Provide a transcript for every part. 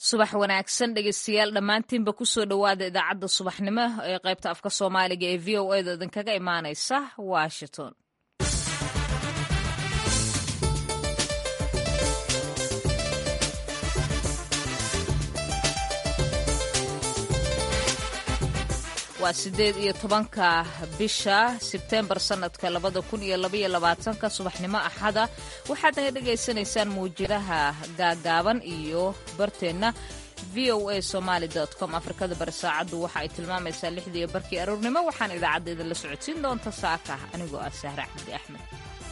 subax wanaagsan dhegeystayaal dhammaantiinba kusoo dhowaada idaacadda subaxnimo ee qaybta afka soomaaliga ee v o eda idinkaga imaaneysa washington waa sideed iyo tobanka bisha sebtembar sanadka labada kun iyo labaiyo labaatanka subaxnimo axada waxaad naga dhagaysanaysaan mawjadaha gaagaaban iyo barteenna v o a somaali com afrikada bari saacaddu waxa ay tilmaamaysaa lixdii barkii aroornimo waxaan idaacadda idinla socodsiin doonta saaka anigoo ah sahre axmedi axmed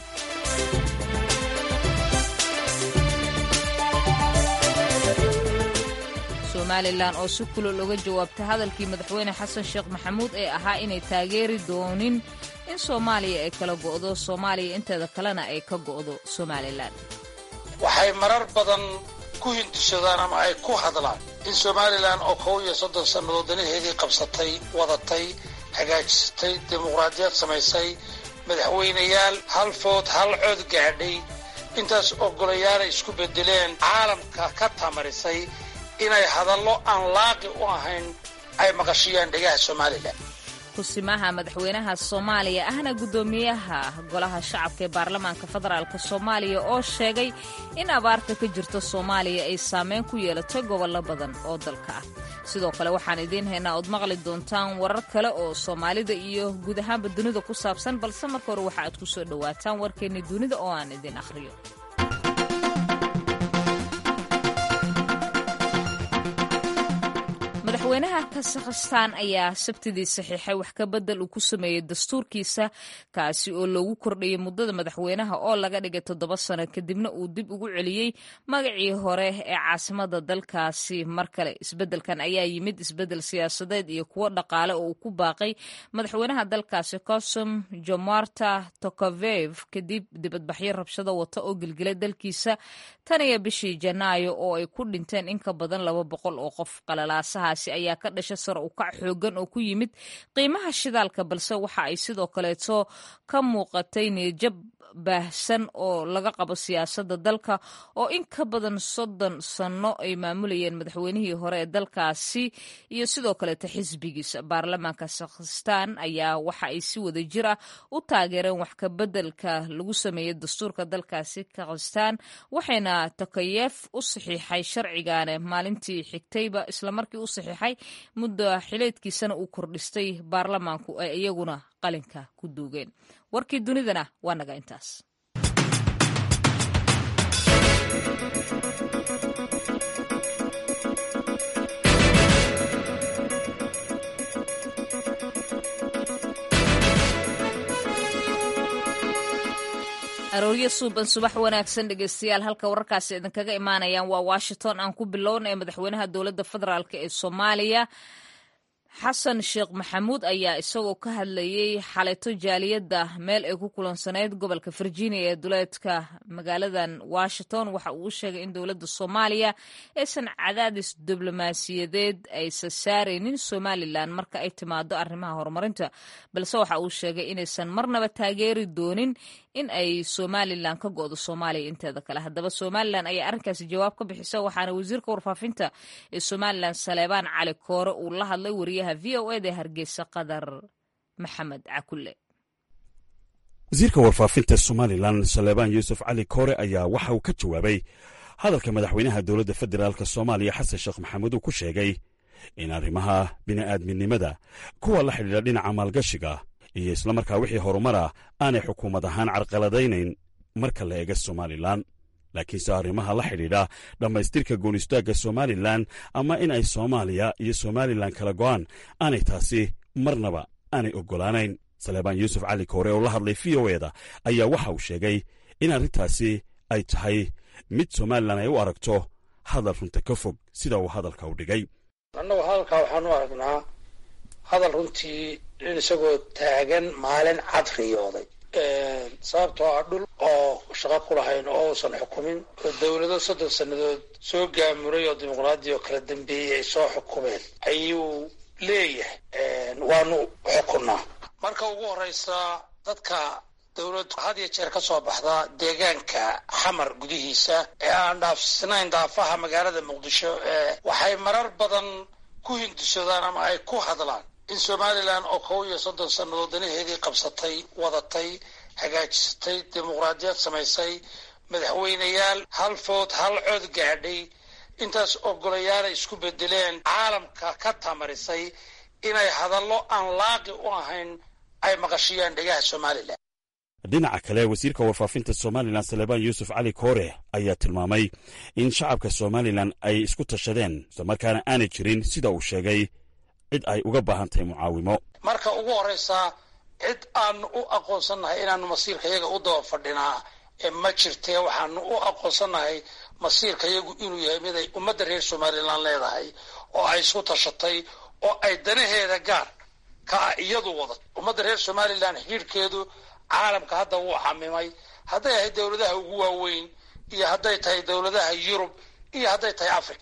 somalilan oo si kulol uga jawaabtay hadalkii madaxweyne xasan sheekh maxamuud ee ahaa inay taageeri doonin in soomaaliya ay kala go'do soomaaliya inteeda kalena ay ka go'do somalilan waxay marar badan ku hindisadaan ama ay ku hadlaan in somalilan oo kow iyo soddon sannadood danaheedii qabsatay wadatay hagaajisatay dimuqraadiyad samaysay madaxweynayaal hal food hal cod gaadhay intaas ogolayaanay isku bedeleen caalamka ka tamarisay inay hadallo aan laaqi u ahayn ay maqashiyaan dhegaha somalilan kusimaha madaxweynaha soomaaliya ahna guddoomiyaha golaha shacabka ee baarlamaanka federaalk soomaaliya oo sheegay in abaarta ka jirta soomaaliya ay saameyn ku yeelatay gobollo badan oo dalka ah sidoo kale waxaan idiin haynaa ood maqli doontaan warar kale oo soomaalida iyo guud ahaanba dunida ku saabsan balse marka hore waxa aad ku soo dhowaataan warkeenni dunida oo aan idiin akhriyo madaxweynaha kazakhstan ayaa sabtidii saxiixay wax ka bedel uu ku sameeyey dastuurkiisa kaasi oo loogu kordhiyey muddada madaxweynaha oo laga dhigay toddoba sano kadibna uu dib ugu celiyey magacii hore ee caasimada dalkaasi mar kale isbedelkan ayaa yimid isbedel siyaasadeed iyo kuwo dhaqaale oo uu ku baaqay madaxweynaha dalkaasi kosum jomarta tokavev kadib dibadbaxyo rabshado wata oo gelgelay dalkiisa tan iyo bishii janaayo oo ay ku dhinteen in ka badan laba boqol oo qof qalalaasahaasi ayaa ka dhasha sare u kac xoogan oo ku yimid qiimaha shidaalka balse waxa ay sidoo kaleeto ka muuqatay niyajab baahsan oo laga qabo siyaasadda dalka oo in ka badan soddon sanno ay maamulayeen madaxweynihii hore ee dalkaasi iyo sidoo kaleeto xisbigiisa baarlamaanka kazakhstan ayaa waxa ay si wada jir ah u taageereen wax ka bedelka lagu sameeyey dastuurka dalkaasi kazakhstan waxayna tokayeef u saxiixay sharcigaane maalintii xigtayba islamarkii u saxiixay muddo xileedkiisana uu kordhistay baarlamaanku ay iyaguna qalinka ku duugeen warkii dunidana waa naga intaas arooryo suuban subax wanaagsan dhegeystayaal halka wararkaasi idinkaga imaanayaan waa washington aan ku bilownay madaxweynaha dowladda federaalk ee soomaaliya xasan sheekh maxamuud ayaa isagoo ka hadlayey xalayto jaaliyadda meel ay ku kulansanayd gobolka virginia ee duleedka magaaladan washington waxa uu sheegay in dowladda soomaaliya aysan cadaadis diblomaasiyadeed aysa saaraynin somalilan marka ay timaado arrimaha horumarinta balse waxa uu sheegay inaysan marnaba taageeri doonin in ay somalilan ka go'do soomaaliya inteeda kale haddaba somalilan ayaa arrinkaasi jawaab ka bixisa waxaana wasiirka warfaafinta ee somalilan saleebaan cali koore uu la hadlay wariyaha v o eda hargeysa qadar maxamed cakulle wasiirka warfaafinta somalilan saleebaan yuusuf cali koore ayaa waxa uu ka jawaabay hadalka madaxweynaha dowladda federaalk soomaaliya xasan sheekh maxamuud uu ku sheegay in arrimaha bini'aadminimada kuwa la xidhiidha dhinaca maalgashiga iyo islamarkaa wixii horumara aanay xukuumad ahaan carqaladaynayn marka la eega somalilan laakiinse arrimaha la xidhiidha dhammaystirka goonistaagga somalilan ama in ay soomaaliya iyo somalilan kala go'aan aanay taasi marnaba aanay oggolaanayn saleebaan yuusuf cali koore oo la hadlay v o eda ayaa waxa uu sheegay in arrintaasi ay tahay mid somalilan ay u aragto hadal runta ka fog sida uu hadalka u dhigay annagu hadalkaa waxaan u aragnaa hadal runtii in isagoo taagan maalin cad riyooday sababtoo ah dhul oo shaqo ku lahayn oo uusan xukumin oo dowlado soddon sannadood soo gaamuray oo dimuqraadiya oo kala dambeeyey ay soo xukumeen ayuu leeyahay waanu xukunnaa marka ugu horreysa dadka dowlad had iyo jeer ka soo baxda deegaanka xamar gudihiisa ee aan dhaafsnayn daafaha magaalada muqdisho ee waxay marar badan ku hindisadaan ama ay ku hadlaan in somalilan oo kow iyo soddon sannadood danaheedii qabsatay wadatay hagaajisatay dimuqraadiyad samaysay madaxweyneyaal hal food hal cod gaadhay intaas ogolayaala isku bedeleen caalamka ka tamarisay inay hadallo aan laaqi u ahayn ay maqashiyaan dhegaha somalilan dhinaca kale wasiirka warfaafinta somalilan salebaan yuusuf cali koore ayaa tilmaamay in shacabka somalilan ay isku tashadeen islamarkaana aanay jirin sida uu sheegay cid ay uga baahan tahay mucaawimo marka ugu horraysa cid aanu u aqoonsannahay inaanu masiirka yaga u daba fadhinaa ee ma jirtee waxaanu u aqoonsannahay masiirka yagu inuu yahay mid ay ummadda reer somalilan leedahay oo ay isku tashatay oo ay danaheeda gaar ka ah iyadu wada ummadda reer somalilan xidhiirhkeedu caalamka hadda wuu xamimay hadday ahay dowladaha ugu waaweyn iyo hadday tahay dowladaha yurub iyo hadday tahay africa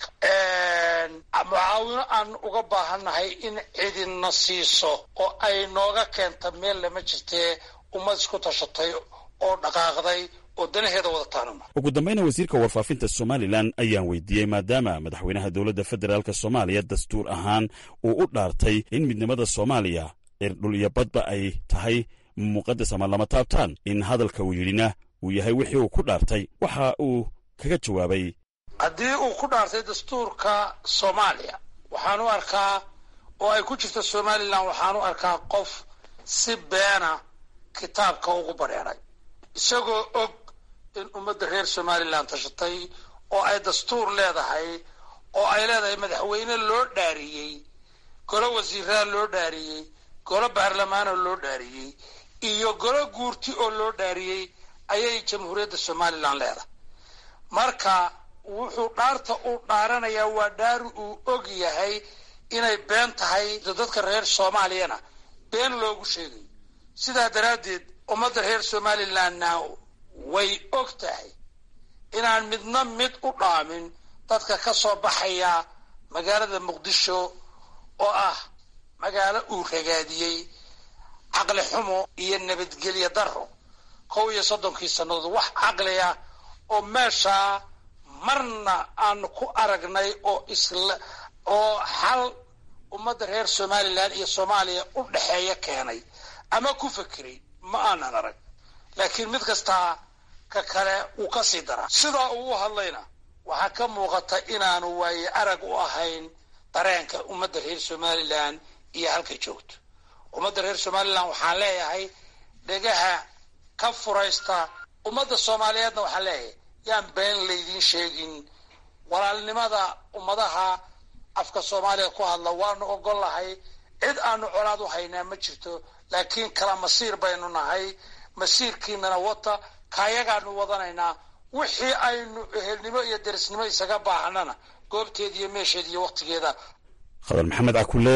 mucaawino aan uga baahannahay in cidina siiso oo ay nooga keenta meel lama jirtee ummad isku tashatay oo dhaqaaqday oo danaheeda wadataanuma ugu dambayna wasiirka warfaafinta somalilan ayaan weydiiyey maadaama madaxweynaha dowladda federaalk soomaaliya dastuur ahaan uu u dhaartay in midnimada soomaaliya irdhul iyo badba ay tahay muqadas ama lama taabtaan in hadalka uu yidhina uu yahay wixii uu ku dhaartay waxa uu kaga jawaabay haddii uu ku dhaartay dastuurka soomaaliya waxaan u arkaa oo ay ku jirto somalilan waxaan u arkaa qof si beena kitaabka ugu badheeray isagoo og in ummadda reer somalilan tashatay oo ay dastuur leedahay oo ay leedahay madaxweyne loo dhaariyey golo wasiiraa loo dhaariyey golo baarlamaanoo loo dhaariyey iyo golo guurti oo loo dhaariyey ayay jamhuuriyadda somalilan leedahay marka wuxuu dhaarta uu dhaaranayaa waa dhaari uu og yahay inay been tahay dadka reer soomaaliyana been loogu sheegayo sidaa daraaddeed ummadda reer somalilanna way og tahay inaan midna mid u dhaamin dadka ka soo baxaya magaalada muqdisho oo ah magaalo uu ragaadiyey caqli xumo iyo nabadgelyo daro kow iyo soddonkii sannadood wax caqliya oo meeshaa marna aanu ku aragnay oo isla oo xal ummadda reer somalilan iyo soomaaliya u dhexeeya keenay ama ku fekeray ma aanan arag laakiin mid kastaa ka kale wuu ka sii daraa sidaa uu u hadlayna waxaa ka muuqata inaanu waaye arag u ahayn dareenka ummadda reer somalilan iyo halkay joogto ummadda reer somalilan waxaan leeyahay dhegaha ka furaysta ummadda soomaaliyeedna waxaan leeyahay yaan been laydiin sheegin walaalnimada ummadaha afka soomaaliya ku hadla waanu ogol lahay cid aanu colaad u haynaa ma jirto laakiin kala masiir baynu nahay masiirkiinana wata kaayagaanu wadanaynaa wixii aynu ehelnimo iyo derisnimo isaga baahanana goobteeda iyo meesheeda iyo wakhtigeeda khadar maxamed cakule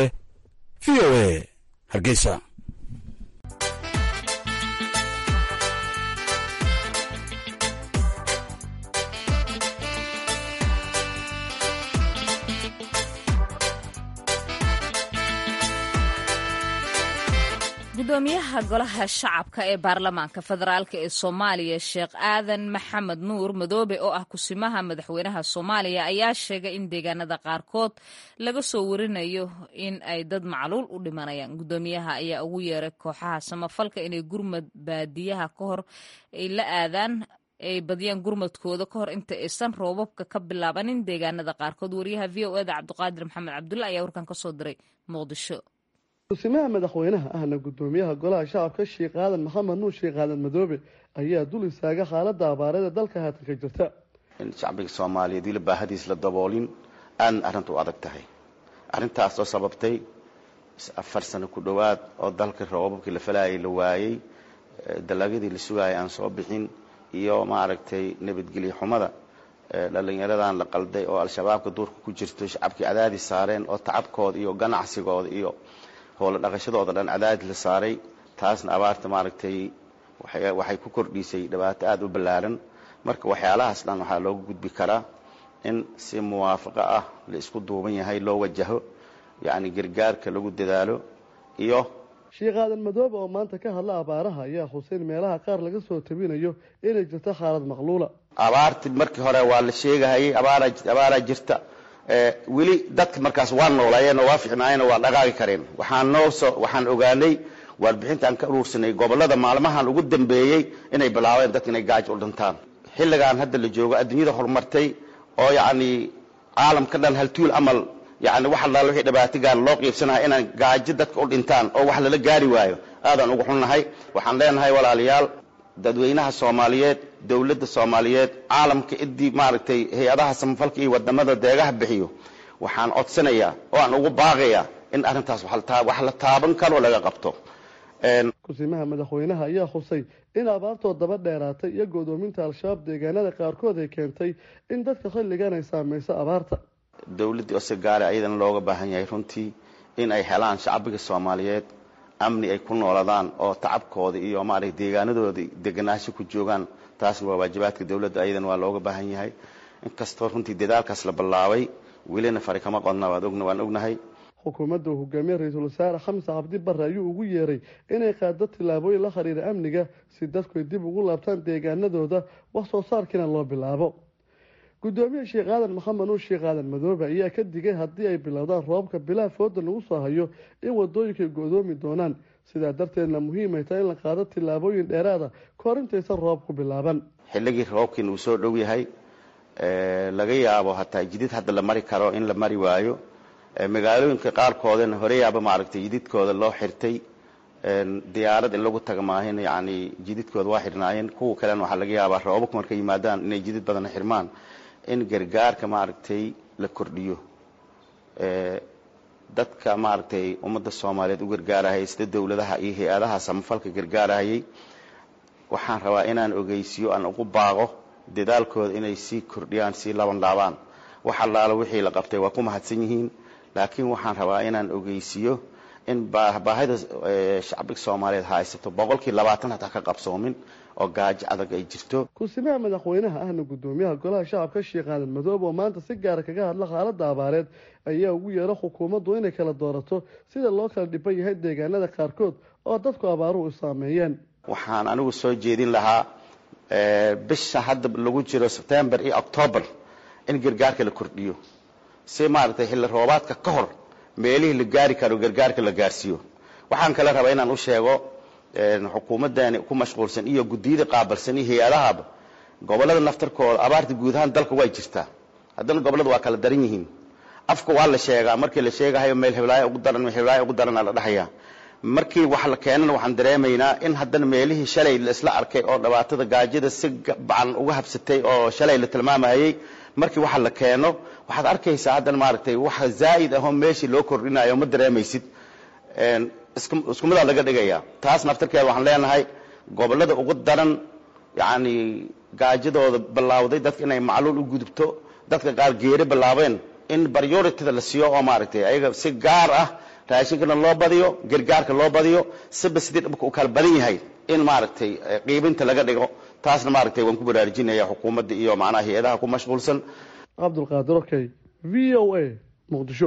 v o a hargeysa gudoomiyaha golaha shacabka ee baarlamaanka federaalk ee soomaaliya sheekh aadan maxamed nuur madoobe oo ah kusimaha madaxweynaha soomaaliya ayaa sheegay in deegaanada qaarkood laga soo warinayo in ay dad macluul u dhimanayaan gudoomiyaha ayaa ugu yeeray kooxaha samafalka inay gurmad baadiyaha ka hor ay la aadaan ay badiyaan gurmadkooda ka hor inta aysan roobabka ka bilaabanin deegaanada qaarkood wariyaha v o eda cabdiqaadir maxamed cabdulla ayaa warkan kasoo diray muqdisho kusimaha madaxweynaha ahna gudoomiyaha golaha shacabka sheekh aadan maxamed nuur sheekh aadan madoobe ayaa dul istaaga xaalada abaarada dalka haatan ka jirta in shacbiga soomaaliyeed weli baahadiis la daboolin aadna arrinta u adag tahay arrintaasoo sababtay afar sano ku dhowaad oo dalka roobabkii la falayay la waayey dalagyadii la sugaayay aan soo bixin iyo maaragtay nabadgelyo xumada dhalinyaradan la qalday oo al-shabaabka duurka ku jirto shacabkii cadaadis saareen oo tacabkooda iyo ganacsigooda iyo howlo dhaqashadooda dhan cadaadis la saaray taasna abaarta maaragtay waxay ku kordhisay dhibaato aada u ballaaran marka waxyaalahaas dhan waxaa looga gudbi karaa in si muwaafaqo ah la isku duuban yahay loo wajaho yacni gargaarka lagu dadaalo iyo sheekh aadan madoobe oo maanta ka hadla abaaraha ayaa xuseyn meelaha qaar laga soo tabinayo inay jirto xaalad maqluula abaarti markii hore waa la sheegahayay abaaraa jirta weli dadka markaas waa noolaayeen oo waa ficnaayeen oo waa dhaqaaqi kareen waxaan noosoo waxaan ogaanay warbixinta aan ka uruursanay gobollada maalmahan ugu dambeeyey inay bilaabeen dadka inay gaajo u dhintaan xilligaan hadda la joogo adduunyada horumartay oo yacni caalamka dhan haltuul amal yani wax allaala wixii dhibaatigaan loo qiibsanaha inaan gaajo dadka u dhintaan oo wax lala gaari waayo aadaan ugu xunnahay waxaan leenahay walaalayaal dadweynaha soomaaliyeed dowladda soomaaliyeed caalamka idii maaragtay hay-adaha samafalka iyo wadamada deegaha bixiyo waxaan codsanayaa oo aan ugu baaqayaa in arrintaas wax la taaban karo laga qabto kusimaha madaxweynaha ayaa xusay in abaartoo daba dheeraatay iyo godoominta al-shabaab deegaanada qaarkood ay keentay in dadka xilligan ay saamayso abaarta dowladdii osegaale ayadana looga baahan yahay runtii in ay helaan shacbiga soomaaliyeed amni ay ku nooladaan oo tacabkooda iyo maaragta deegaanadooda deganaansho ku joogaan taasna waa waajibaadka dowladda ayadana waa looga baahan yahay inkastoo runtii dadaalkaas la ballaabay welina fari kama qodna waan ognahay xukuumadda uu hogaamiye ra-iisul wasaare xamse cabdi barre ayuu ugu yeeray inay qaado tillaabooyin la xiriira amniga si dadku ay dib ugu laabtaan deegaanadooda wax soo saarkiina loo bilaabo gudoomiye sheekh aadan maxamed nuur sheekh aadan madoobe ayaa ka digay haddii ay bilowdaan roobabka bilaa fooda lagu soo hayo in wadooyinka ay go-doomi doonaan sidaa darteedna muhiimay tahay in la qaado tillaabooyin dheeraada kahor intaysan roobku bilaaban xilligii roobkiina uu soo dhow yahay laga yaabo hataa jidid hadda la mari karo in la mari waayo magaalooyinka qaarkoodana horeyaaba maaragtay jididkooda loo xirtay diyaarad in lagu taga maahin yani jididkooda waa xirnaayeen kuwa kalena waxaa laga yaabaa roobabku markay yimaadaan inay jidid badana xirmaan in gargaarka maaragtay la kordhiyo dadka maaragtay ummadda soomaaliyeed u gargaarahayay sida dowladaha iyo hay-adaha samafalka gargaarahayay waxaan rabaa inaan ogeysiyo aan ugu baaqo dadaalkooda inay sii kordhiyaan sii laban laabaan wax allaala wixii la qabtay waa ku mahadsan yihiin laakiin waxaan rabaa inaan ogeysiyo in baahida shacbiga soomaaliyeed haysato boqolkii labaatan hataa ka qabsoomin oo gaajo adag ay jirto ku-simaha madaxweynaha ahna gudoomiyaha golaha shacabka sheekh aadan madoobe oo maanta si gaara kaga hadla xaaladda abaareed ayaa ugu yeera xukuumaddu inay kala doorato sida loo kala dhiban yahay deegaanada qaarkood oo dadku abaaruhu u saameeyeen waxaan anigu soo jeedin lahaa bisha hadda lagu jiro sebtembar iyo octoobar in gargaarka la kordhiyo si maaragtay xilli roobaadka ka hor meelihii la gaari karo gargaarka la gaarsiiyo waxaan kale rabaa inaan u sheego xukuumadani ku mashquulsan iyo guddiyada qaabalsan iyo hay-adahaba gobolada naftarkooda abaarta guud ahaan dalka way jirtaa haddana gobolada waa kala daran yihiin afka waa la sheegaa markii la sheegahayo meel hiblaayo ugu daran meel hiblaayo ugu daranaa la dhahayaa markii wax la keenana waxaan dareemaynaa in haddana meelihii shalay la isla arkay oo dhibaatada gaajada si bacan uga habsatay oo shalay la tilmaamahayay markii waxa la keeno waxaad arkaysaa haddana maaragtay waxa zaa'id ahoo meeshii loo kordhinayo ma dareemaysid isku midaa laga dhigaya taas naftarkeeda waxaan leenahay gobolada ugu daran yacni gaajadooda bilaawday dadka inay macluul u gudubto dadka qaar geeri bilaabeen in baryoritida la siiyo oo maaragtay ayaga si gaar ah raashinkana loo badiyo gargaarka loo badiyo siba sidii dhibka u kala badan yahay in maaragtay qiibinta laga dhigo taasna maaragtay waan ku baraarujinaya xukuumadda iyo macnaha hay-adaha ku mashquulsan cabdulqaadir okey v o a muqdisho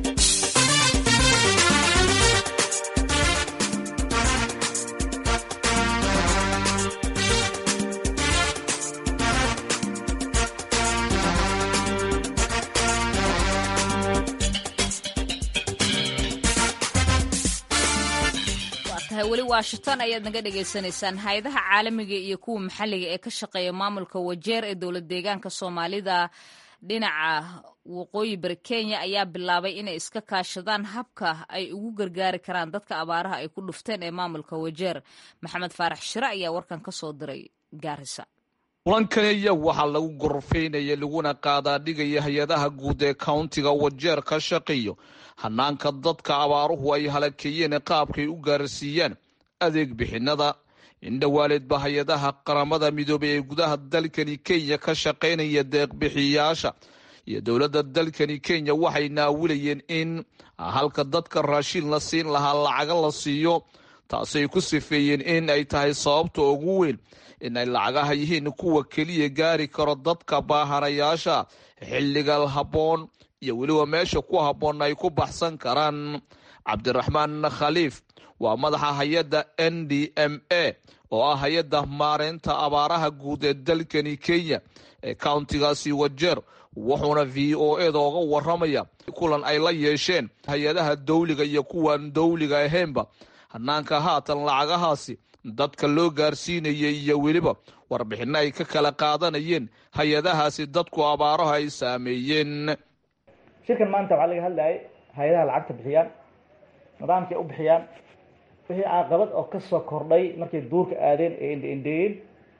weli washington ayaad naga dhagaysanaysaan hay-adaha caalamiga iyo kuwa maxalliga ee ka shaqeeya maamulka wajeer ee dowlad deegaanka soomaalida dhinaca waqooyi bari kenya ayaa bilaabay inay iska kaashadaan habka ay ugu gargaari karaan dadka abaaraha ay ku dhufteen ee maamulka wajeer maxamed faarax shire ayaa warkan ka soo diray gaarisa kulankani ayaa waxaa lagu gorfaynaya laguna qaadaadhigaya hay-adaha guud ee countiga wajeer ka shaqeeyo hanaanka dadka abaaruhu ay halakeeyeen qaabkay u gaarsiiyaan adeeg bixinada indhowaaleedba hay-adaha qaramada midoobay ee gudaha dalkani kenya ka shaqaynaya deeqbixiyaasha iyo dowladda dalkani kenya waxay naawilayeen in halka dadka raashiin la siin lahaa lacaga la siiyo taasay ku sifeeyeen in ay tahay sababta ugu weyn in ay lacagaha yihiin kuwa keliya gaari karo dadka baahanayaasha xilliga habboon iyo weliba meesha ku habboon ay ku baxsan karaan cabdiraxmaan khaliif waa madaxa hay-adda n d m a oo ah hay-adda maareynta abaaraha guud ee dalkani kenya ee countigaasi wajeer wuxuuna v o eda oga waramaya kulan ay la yeesheen hay-adaha dawliga iyo kuwaan dawliga ahaynba hanaanka haatan lacagahaasi dadka loo gaarsiinayay iyo weliba warbixino ay ka kala qaadanayeen hay-adahaasi dadku abaaraha ay saameeyeen shirkan maanta waxaa laga hadlayay hay-adaha lacagta bixiyaan nidaamkay u bixiyaan wixii caaqabad oo kasoo kordhay markay duurka aadeen ee indha-indheeyeen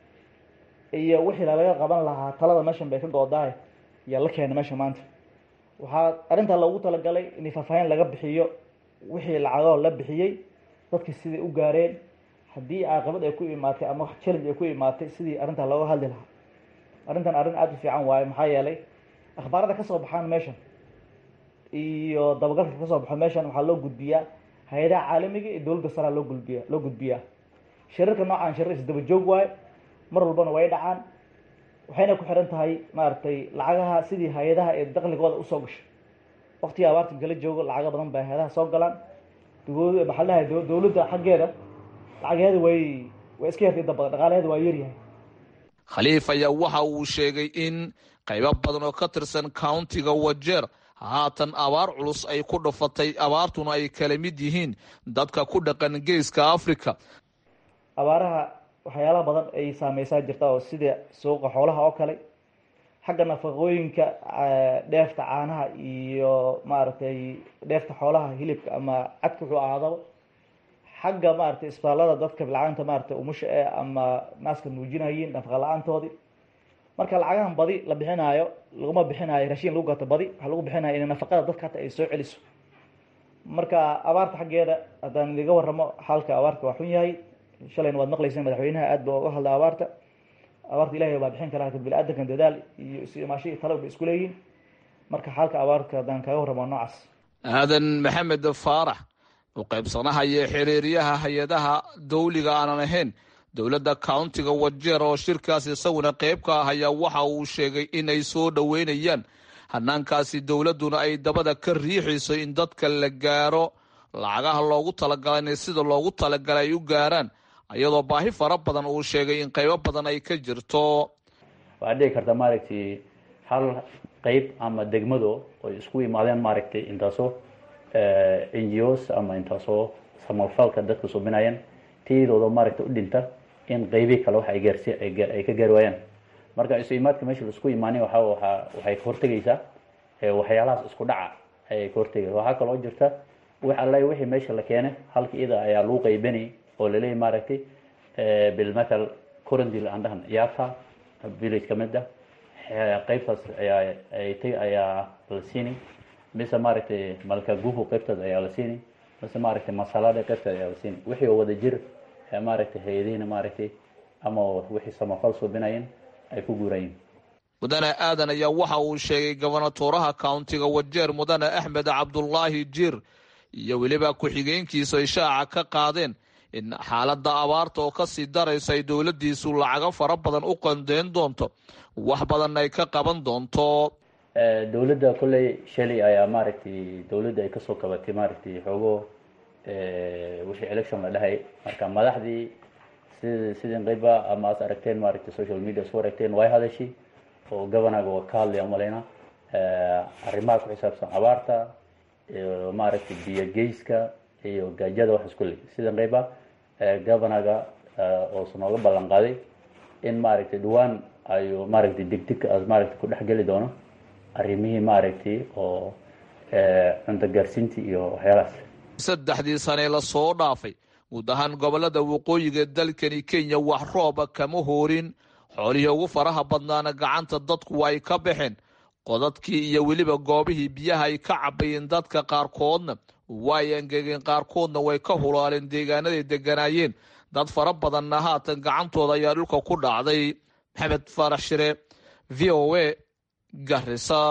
iyo wixii lalaga qaban lahaa talada meeshan bay ka go-daay yaa la keenay meesha maanta waxaa arrintaa loogu talagalay in faahfaahin laga bixiyo wixii lacagoo la bixiyey dadkii siday u gaareen haddii caaqabad ay ku imaatay ama wax challenge ay ku imaatay sidii arrintaa looga hadli lahaa arrintan arrin aada u fiican waaye maxaa yeelay akhbaarada kasoo baxaan meeshan iyo dabagalka kasoo baxo meeshan waxaa loo gudbiyaa hay-adaha caalamiga iyo dowladda saraa loo gudbiya loo gudbiyaa shirarka noocaan shirar isdaba joog waaye mar walbana way dhacaan waxayna ku xiran tahay maaragtay lacagaha sidii hay-adaha ee dakligooda usoo gashay waktiga abaarta kala joogo lacago badan bay hay-adaha soo galaan maxaa lahay dowladda xaggeeda lacageeda way way iska yartay dabada dhaqaalaheeda waa yaryahay khaliif ayaa waxa uu sheegay in qaybo badan oo ka tirsan countiga wajeer haatan abaar culus ay ku dhufatay abaartuna ay kala mid yihiin dadka ku dhaqan geeska africa abaaraha waxyaalaha badan ay saameysaa jirta oo sida suuqa xoolaha oo kale xagga nafaqooyinka dheefta caanaha iyo maaragtay dheefta xoolaha hilibka ama cadka wuxuu ahaadaba xagga maaragtay isbitaallada dadka bilcaanta maaragtay umusha ee ama naaska nuujinayiin nafaqa la-aantoodii marka lacagahan badi la bixinaayo laguma bixinaayo rashiin lagu gato badi waxaa lagu bixinaya in nafaqada dadka hata ay soo celiso marka abaarta xaggeeda haddaan idiga waramo xaalka abaarta waa xun yahay shalayna waad maqlayseen madaxweynaha aad ba uga hadla abaarta abaarta ilahay baa bixin kara lakin bini-aadankan dadaal iyo is imaasho iyo talo bay isku leeyihin marka xaalka abaarta haddaan kaga warramo noocaas aadan maxamed faarax u qaybsanaha iyo xiriiryaha hay-adaha dawliga aanan ahayn dowladda countiga wajeer oo shirkaas isaguna qayb ka ah ayaa waxa uu sheegay inay soo dhoweynayaan hanaankaasi dowladduna ay dabada ka riixayso in dadka la gaaro lacagaha loogu talagalay inay sida loogu talagalay ay u gaaraan iyadoo baahi fara badan uu sheegay in qaybo badan ay ka jirto waxaad dhici karta maaragtay hal qeyb ama degmado oy isku imaadeen maaragtay intaasoo n g os ama intaasoo samafalka dadka subinayaan tiyadooda maaragtay u dhinta in qeybii kale wax ay gaarsi ay ka gaari waayaan marka isu imaadka meesha laisku imaanin waxa waa waxay ka hortegaysaa waxyaalahaas isku dhaca ayay ka hortegaysa waxaa kaloo jirta wax alla wixii meesha la keene halka iyada ayaa lagu qeybanay oo laleeyahy maaragtay bilmathal corondil aan dhahan yaata village ka mid ah qeybtaas ayaa aytay ayaa la siinay mise maaragtay malkaguhu qeybtaas ayaa la siinay mise maaragtay masalada qeybtaas ayaa la siinay wixii oo wada jir maaragtay hay-adihiina maaragtay ama wixii samafal subinayeen ay ku guurayeen mudane aadan ayaa waxa uu sheegay gobonatuuraha countiga wajeer mudane axmed cabdulaahi jiir iyo weliba ku-xigeenkiisu ay shaaca ka qaadeen in xaaladda abaarta oo kasii daraysa ay dowladdiisu lacago fara badan u qandeyn doonto wax badanna ay ka qaban doonto dowladda kolley shalay ayaa maaragtay dowladda ay kasoo qabatay maaragtay xoogo wixii election la dhahay marka madaxdii sid sidin qeyba ama as aragteen maaragtay social media isku aragteen way hadashay oo governaga waa ka hadlaya umaleyna arrimaha ku xisaabsan abaarta iyo maaragtay biyo geyska iyo gaajada wax isku le sidan qeyba governaga oosu nooga ballan qaaday in maaragtay dhawaan ayuu maaragtay degdeg as maaragtay ku dhex geli doono arrimihii maaragtay oo cunto gaarsiintii iyo waxyaalahaas saddexdii sanee lasoo dhaafay guud ahaan gobolada waqooyiga dalkani kenya wax rooba kama hoorin xoolihii ugu faraha badnaana gacanta dadku ay ka baxeen qodadkii iyo weliba goobihii biyaha ay ka cabayeen dadka qaarkoodna way angegeen qaarkoodna way ka hulaaleen deegaanaday deganaayeen dad fara badanna haatan gacantooda ayaa dhulka ku dhacday maxamed faarax shire v o a garisa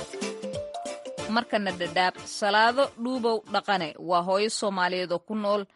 markana dhadhaab salaado dhuubow dhaqane waa hooyo soomaaliyeed oo ku nool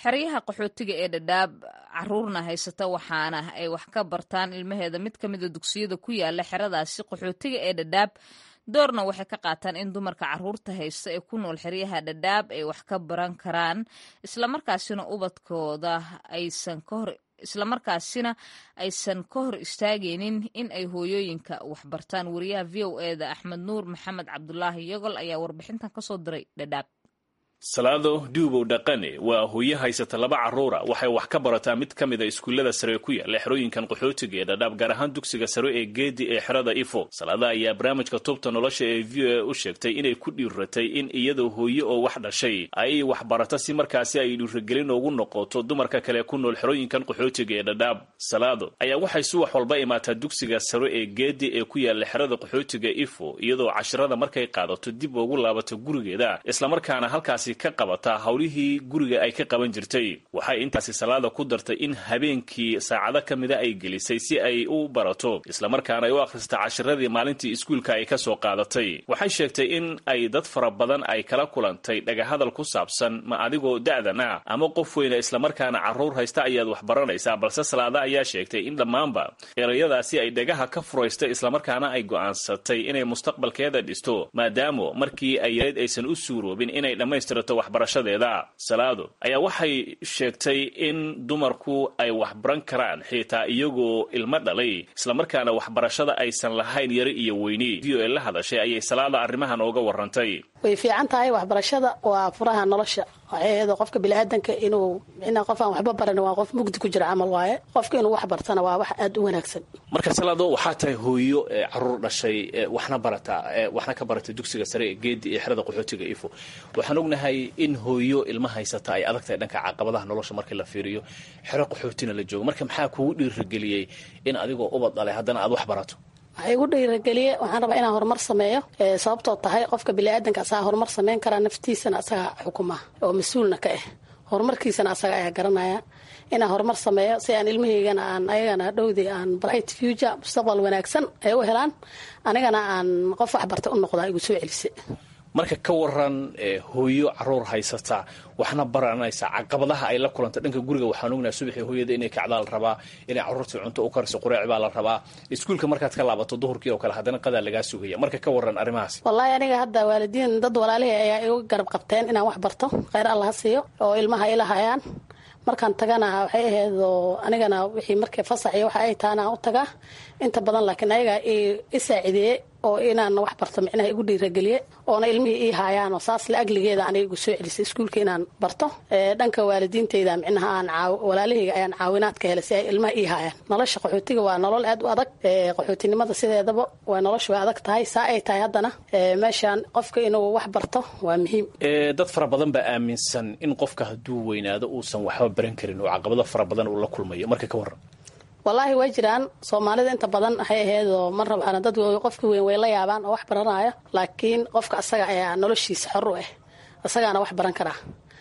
xeryaha qaxootiga ee dhadhaab caruurna haysata waxaana ay wax ka bartaan ilmaheeda mid ka mida dugsiyada ku yaala xeradaasi qaxootiga ee dhadhaab doorna waxay ka qaataan in dumarka caruurta haysta ee ku nool xeryaha dhadhaab ay wax ka baran karaan islamarkaasina ubadkooda aysan ka hor islamarkaasina aysan ka hor istaagaynin in ay hooyooyinka waxbartaan wariyaha v o eda axmed nuur maxamed cabdulaahi yogol ayaa warbixintan kasoo diray dhadhaab salaado duubow dhaqane waa hooyo haysata laba carruura waxay wax ka barataa mid ka mida iskuullada sare ku yaala xerooyinkan qaxootiga ee dhadhaab gaar ahaan dugsiga sare ee geedi ee xerada ifo salaada ayaa barnaamijka tubta nolosha ee v o a u sheegtay inay ku dhiiratay in iyadoo hooyo oo wax dhashay ay wax barata si markaasi ay dhiiragelin ugu noqoto dumarka kale ku nool xerooyinkan qaxootiga ee dhadhaab salaado ayaa waxay subax walba imaataa dugsiga sare ee geedi ee ku yaala xerada qaxootiga ifo iyadoo cashirada markay qaadato dib ugu laabato gurigeeda islamarkaana halkaasi ka qabataa howlihii guriga ay ka qaban jirtay waxay intaasi salaada ku dartay in habeenkii saacado ka mida ay gelisay si ay u barato islamarkaana ay u akhrista cashiradii maalintii iskuulka ay ka soo qaadatay waxay sheegtay in ay dad fara badan ay kala kulantay dhagahadal ku saabsan ma adigoo da'dan ah ama qof weyna islamarkaana carruur haysta ayaad wax baranaysaa balse salaada ayaa sheegtay in dhammaanba erayadaasi ay dhagaha ka furaystay islamarkaana ay go'aansatay inay mustaqbalkeeda dhisto maadaama markii ay yareed aysan u suuroobin inay dhammaystirato waxbarashadeeda salaado ayaa waxay sheegtay in dumarku ay waxbaran karaan xitaa iyagoo ilmo dhalay islamarkaana waxbarashada aysan lahayn yari iyo weyni v o e la hadashay ayay salaada arrimahan ooga warantay way fiican tahay waxbarashada waa furaha nolosha waxay qofka biniaadanka inuu micnaa qof aan waxba baran waa qof mugdi ku jira camal waaye qofka inuu wax bartana waa wax aada u wanaagsan marka salaado waxaa tahay hooyo caruur dhashay waxna barata waxna ka barata dugsiga sare ee geedi ee xerada qaxootiga ifo waxaan ognahay in hooyo ilma haysata ay adag tahay dhanka caqabadaha nolosha markii la fiiriyo xero qaxootina la joogo marka maxaa kugu dhiirageliyey in adigoo ubad dhalay haddana aad wax barato waxay igu dhiirageliye waxaan rabaa inaan horumar sameeyo sababtoo tahay qofka biniaadanka asagaa horumar sameyn karaa naftiisana asagaa xukuma oo mas-uulna ka ah horumarkiisana asaga ayaa garanaya inaan horumar sameeyo si aan ilmahaygana aan ayagana dhowdii aan bright future mustaqbal wanaagsan ay u helaan anigana aan qof waxbarta u noqdaa igu soo celise marka ka waran hooyo caruur haysata waxna baranaysa caqabadaha ay la kulanta dhanka guriga waxaan ognaha subaxii hooyada inay kacdaa la rabaa inay caruurtii cunto u kariso qureec baa la rabaa iskuulka markaad ka laabato duhurkii oo kale haddana qadaa lagaa sugaya marka ka waran arrimahaas wallaahi aniga hadda waalidiin dad walaalihii ayaa igu garab qabteen inaan wax barto kheyr alla ha siiyo oo ilmaha ila hayaan markaan tagana waxay ahayd oo anigana wixii markay fasaxiyo waxa ay taana u tagaa inta badan laakiin ayaga i saacideeye oo inaan wax barto micnaha igu dhiirageliye oona ilmihii ii haayaan oo saas la agligeeda aniga igu soo celisay iskuulka inaan barto dhanka waalidiinteyda micnaha aan walaalahayga ayaan caawinaad ka helay si ay ilmaha ii haayaan nolosha qaxootiga waa nolol aad u adag qaxootinimada sideedaba waa nolosha way adag tahay saa ay tahay haddana meeshaan qofka inuu wax barto waa muhiim dad fara badan baa aaminsan in qofka hadduu weynaado uusan waxba baran karin oo caqabado fara badan uu la kulmayo marka ka waran wallaahi way jiraan soomaalida inta badan waxay ahaydoo mar rabaan dad qofka weyn way la yaabaan oo wax baranaya laakiin qofka asaga ayaa noloshiisa xor u ah asagaana wax baran karaa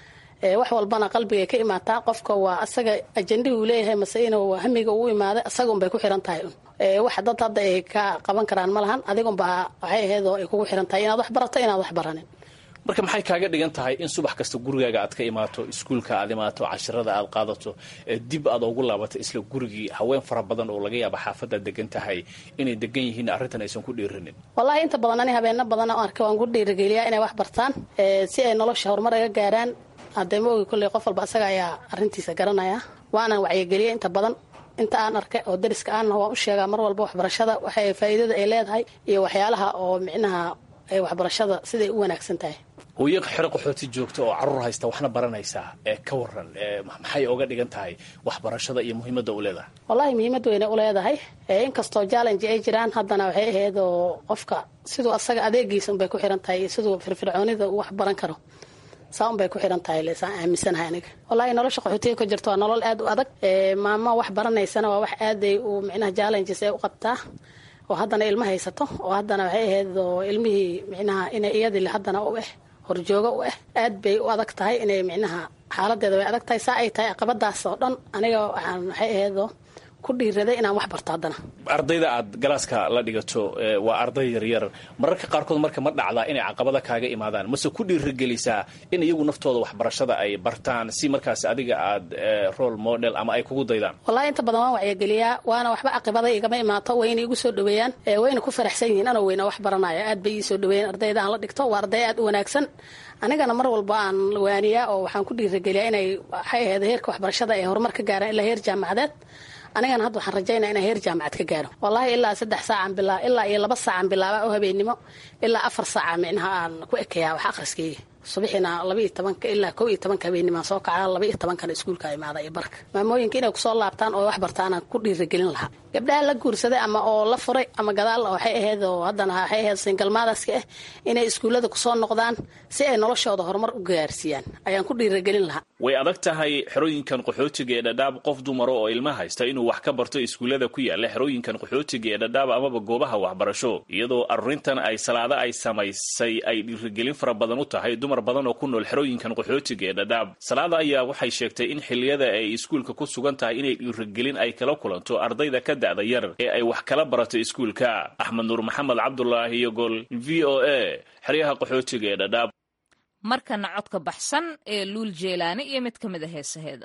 wax walbana qalbigay ka imaataa qofka waa asaga ajendihii uu leeyahay mase inuu hamiga uu imaaday asaga unbay ku xiran tahay wax dad hadda ay ka qaban karaan ma lahan adigunbaa waxay ahaydoo ay kugu xiran tahay inaad wax barato inaad wax baranin marka maxay kaaga dhigan tahay in subax kasta gurigaaga aad ka imaato iskuulka aad imaato cashirada aad qaadato dib aad ugu laabato isla gurigii haween fara badan oo laga yaaba xaafadaad degan tahay inay degan yihiin arrintan aysan ku dhiiranin wallaahi inta badan ani habeeno badan oo arka waan ku dhiirageliyaa inay wax bartaan si ay nolosha horumar aga gaaraan haddee ma ogi kolley qof walba asaga ayaa arrintiisa garanaya waanan wacyigeliya inta badan inta aan arkay oo dariska aanna waan u sheegaa mar walba waxbarashada waxay faa'iidada ay leedahay iyo waxyaalaha oo micnaha ay waxbarashada siday u wanaagsan tahay hooyo xero qaxooti joogta oo caruur haysta waxna baranaysaa ee ka waran maxay oga dhigan tahay waxbarashada iyo muhiimadda u leedahay wallaahi muhiimad weyne u leedahay inkastoo challenge ay jiraan haddana waxay ahayd oo qofka siduu asaga adeegiisa unbay ku xiran tahay iyo siduu firfircoonida uu wax baran karo saa unbay ku xiran tahay lesaan aaminsanahay aniga wallaahi nolosha qaxootiga ka jirto waa nolol aad u adag maamo wax baranaysana waa wax aaday u micnaha challenges ee u qabtaa oo haddana ilma haysato oo haddana waxay ahayd oo ilmihii micnaha inay iyadii haddana u ah horjooga u ah aad bay u adag tahay inay micnaha xaaladeeda way adag tahay saa ay tahay caqabadaas oo dhan aniga waxaan waxay ahaydoo ku dhiiraday inaan wax barto haddana ardayda aad galaaska la dhigato waa arday yaryar mararka qaarkood marka ma dhacdaa inay caqabada kaaga imaadaan mase ku dhiirigelisaa in iyagu naftooda waxbarashada ay bartaan si markaas adiga aad role model ama ay kugu daydaan wallahi inta badan waan wacyageliyaa waana waxba caqibada igama imaato wayna igu soo dhaweeyaan wayna ku faraxsan yihiin anoo weyna wax baranaya aad bay ii soo dhaweeyeen ardayda aan la dhigto waa arday aad u wanaagsan anigana mar walba aan waaniyaa oo waxaan ku dhiirageliyaa inay waxay ahayd heerka waxbarashada ay horumar ka gaaraan ilaa heer jaamacadeed anigana hadda waxaan rajaynaa inaan heer jaamacad ka gaaro wallahi ilaa saddex saacaan bilaa ilaa iyo laba saacaan bilaaba oo habeennimo ilaa afar saaca micnaha aan ku ekeyaa wax akhriskeyga subaxina laba iyo tobanka ilaa kow iyo tobanka habeenimaan soo kacaa laba iyo tobankana iskuulka imaada iyo barka maamooyinka inay kusoo laabtaan oo wax bartaanaan ku dhiiragelin lahaa gabdhaha la guursaday ama oo la furay ama gadaal waxay ahayd oo haddana waxay ahayd singalmaadaska ah inay iskuullada kusoo noqdaan si ay noloshooda horumar u gaarsiiyaan ayaan ku dhiiragelin lahaa way adag tahay xerooyinkan qaxootiga ee dhadhaab qof dumaro oo ilma haysta inuu wax ka barto iskuullada ku yaala xerooyinkan qaxootiga ee dhadhaab amaba goobaha waxbarasho iyadoo arurintan ay salaado ay samaysay ay dhiirigelin fara badan u tahay dumar badan oo ku nool xerooyinkan qaxootiga ee dhadhaab salaada ayaa waxay sheegtay in xilliyada ay iskuulka ku sugan tahay inay dhiirigelin ay kala kulanto ardayda ka da'da yar ee ay wax kala barato iskuulka axmed nuur maxamed cabdulaahi iyo gol v o a xeryaha qaxootiga ee dhadhaab markana codka baxsan ee luul jeelaani iyo mid ka mid a heesaheeda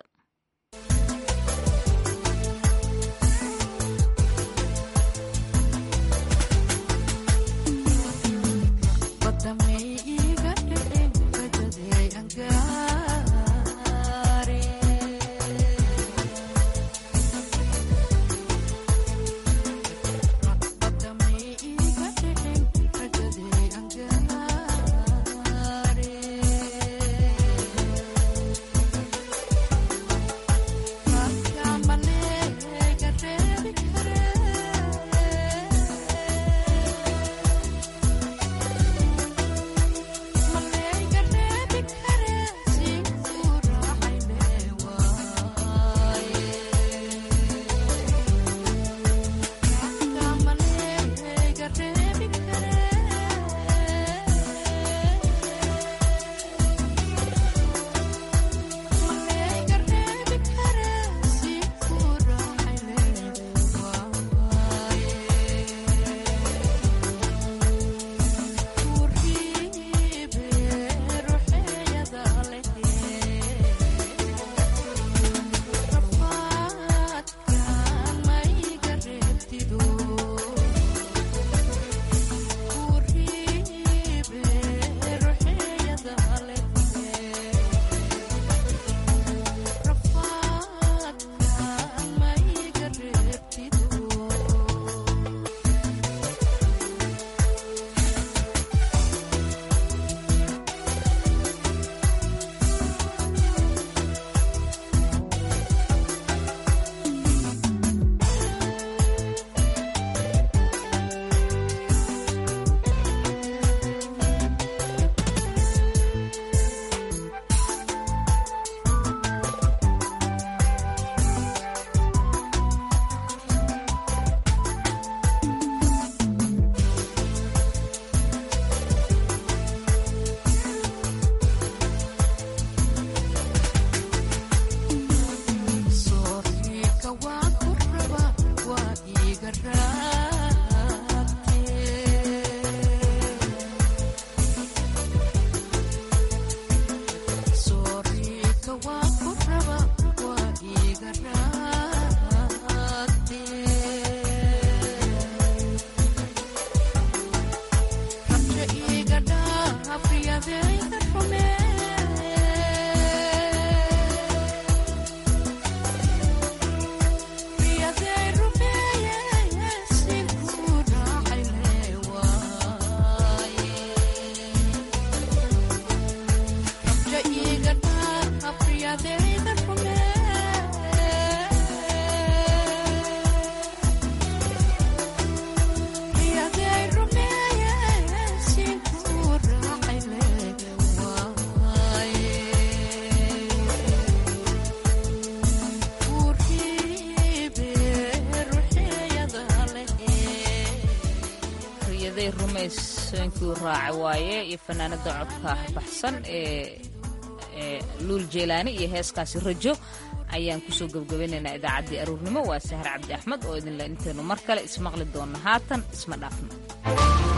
rumaysonkii raaca waaye iyo fanaanada codka baxsan ee luul jeelaani iyo heeskaasi rajo ayaan kusoo gebgabaynaynaa idaacaddii aruurnimo waa sahar cabdi axmed oo idinle intaynu mar kale ismaqli doonna haatan isma dhaafno